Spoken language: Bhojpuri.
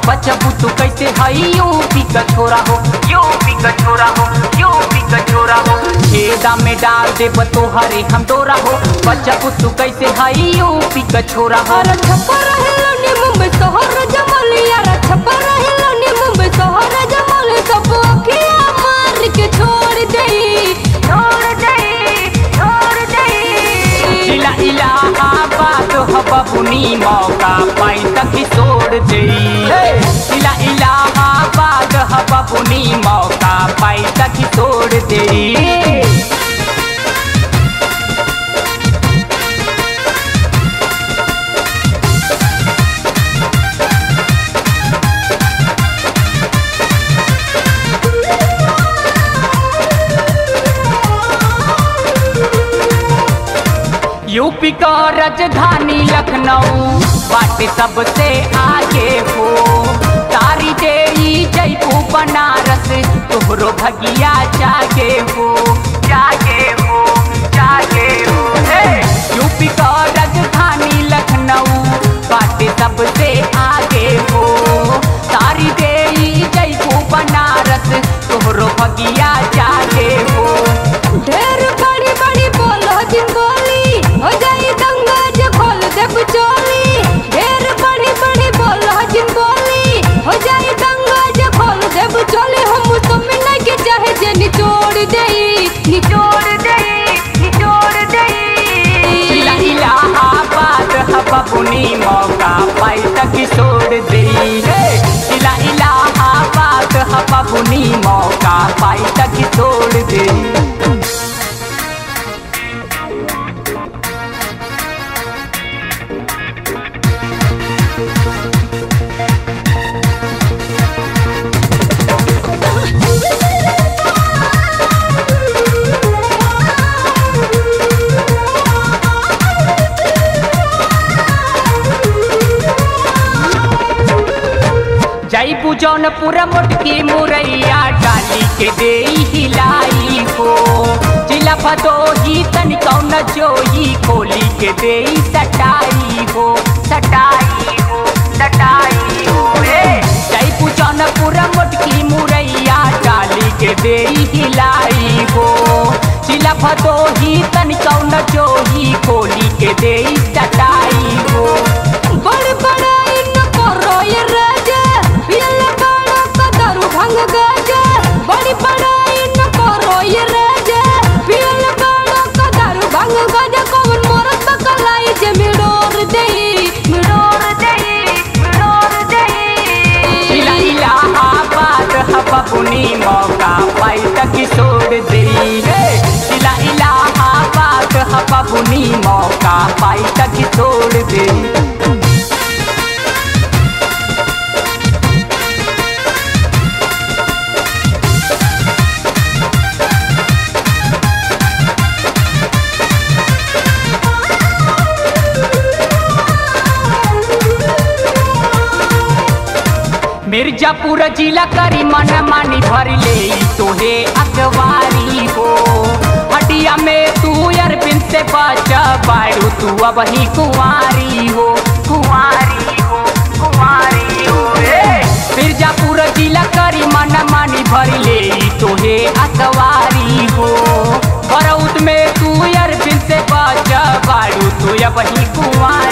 बचबू तू कैसे हई यूपी का छोरा हो यूपी का छोरा हो यूपी का छोरा हो छेदा में डाल दे तोहरे हम डोरा हो बचबू तू कैसे हई यूपी का छोरा हो अरे छप्पर रहेला नी मुंबई शहर जमल यार छप्पर रहेला नी मुंबई शहर जमल सब अखिया मार के छोड़ देई छोड़ देई छोड़ देई इला इलाहाबाद हो बबुनी मौका पाई तक ही छोड़ दे इला इलाहाबाद हो बबुनी मौका पाई तक ही छोड़ दे यूपी का राजधानी लखनऊ बाटे सबसे आगे हो तारी देई जयपू बनारस तोहरो भगिया जागे हो जागे हो जागे हो हे यूपी का राजधानी लखनऊ बाटे सबसे आगे हो तारी देई जयपू बनारस तोहरो भगिया जागे हो ढेर बड़ी बड़ी बोलो जिन बोली हो जाई दंगा जे खोल दे चोली ढेर बड़ी बड़ी बोलो जिन बोली हो जाई दंगा जे खोल दे चोली हम तो मिलने के चाहे जे निचोड़ देई निचोड़ देई निचोड़ देई इला इलाहाबाद हबुनी मौका पाई तक छोड़ दे इला इलाहाबाद हबुनी मौका पाई तक छोड़ दे जयपू जौनपुर मोटकी मुरैया डाली के दे हिलाई हो जिला भदोही तन कौन जोई खोली के दे सटाई हो सटाई हो सटाई हो हे जयपू जौनपुर मोटकी मुरैया डाली के दे हिलाई हो जिला भदोही तन कौन जोई खोली के दे सटाई हो बड़ बड़ा इन करो ये राजा पियल बड़ा कदरू भंग गाजा बड़ी बड़ा इन करो ये राजा पियल बड़ा कदरू भंग गाजा कौन मोरत बकलाई जे मिडोर देई मिडोर देई मिडोर देई इला इलाहाबाद हबुनी मौका पाई तक छोड़ दे इला इलाहाबाद हबुनी मौका पाई तक छोड़ दे मिर्जापुर जिला करी मन मानी भर ले तोहे अखबारी हो हटिया में तू अरबिन से बच बाड़ू तू अब ही कुंवारी हो कुंवारी हो कुंवारी हो ए मिर्जापुर जिला करी मन मानी भर ले तोहे अखबारी हो बरौद में तू अरबिन से बच बाड़ू तू अब ही कुंवारी